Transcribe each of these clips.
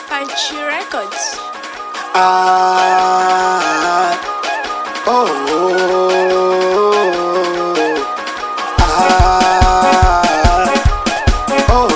Punchy Records. Ah, oh, ah, oh,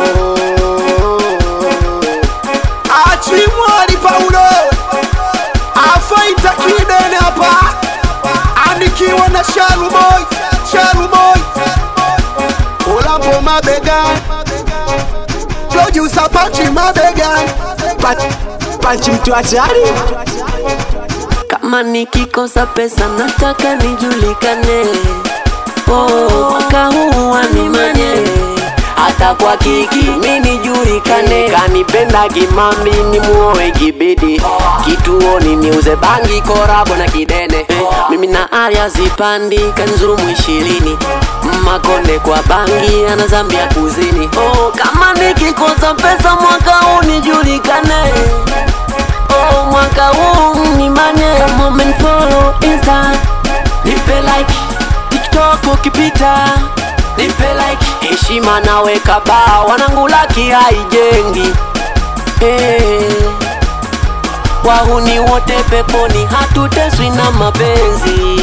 Achimwali Paulo afaita kidene hapa, anikiwa na Sharu Boy, Sharu Boy, Ulambo mabegani, producer Pachi mabegani, Pachi, Pachi mtu hatari Kama nikikosa pesa nataka nijulikane, oh, mwaka huu wanimanye, hata kwa kiki mi nijulikane, kanipenda kimambi ni muoe kibidi, kituoni niuze bangi korabo na kidene, mimi na Arya zipandi kanzurumu ishirini Makonde kwa bangi ana Zambia kuzini, oh, kama nikikosa pesa mwaka huu nijulikane Oh, mwaka huu ni manye moment follow insta nipe like tiktok ukipita nipe like heshima naweka baa wanangu laki haijengi hey. wahuni wote peponi hatuteswi na mapenzi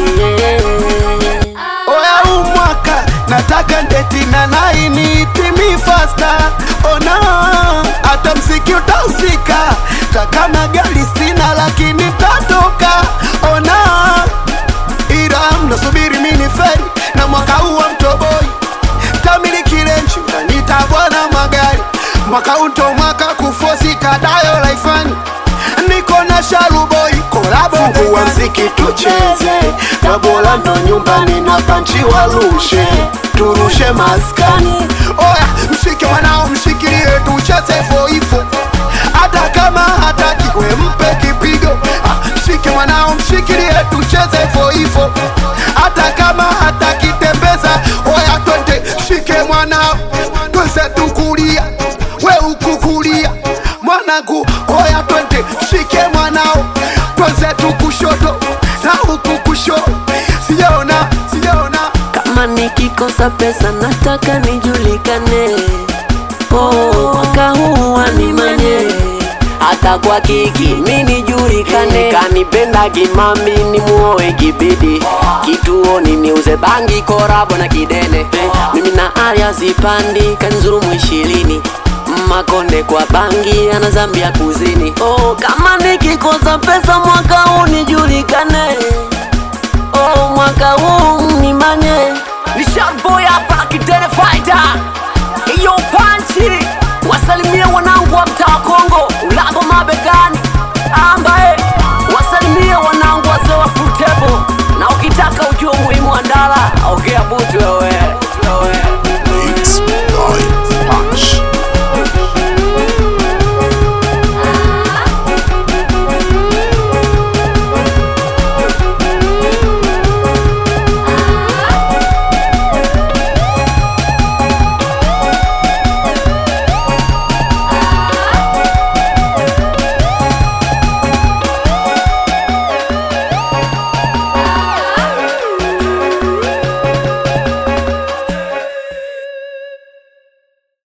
Oya huu mwaka nataka ndeti na laini timi fasta ona hata mziki utahusika takama gari sina lakini tatoka ona ila mnasubiri mini feri na mwaka huu wa mtoboi tamiliki renchi nita bwana magari mwaka huu ndo mwaka kufosi kadayo laifani niko na sharuboi kolabo wa mziki tucheze tabola ndo nyumbani na panchi warushe turushe maskani oya mshike mwanao mshikilie tucheze foifo hata kama hataki we mpe kipigo Ah, mshike mwanao mshikilie tucheze foifo hata kama hataki tembeza oya twende mshike mwanao tweze tukulia we ukukulia mwanangu oya twende mshike mwanao tweze tukushoto na huku kusho sijaona sijaona kama nikikosa pesa nataka nijulikane oh, mwaka huu wanimanye hata kwa kiki mi nijulikane kanipenda kimami ni muoe kibidi kituoni niuze bangi korabo na kidene mimi na Arya zipandi kanzurumu ishirini makonde kwa bangi ana Zambia kuzini oh, kama nikikosa pesa mwaka huu nijulikane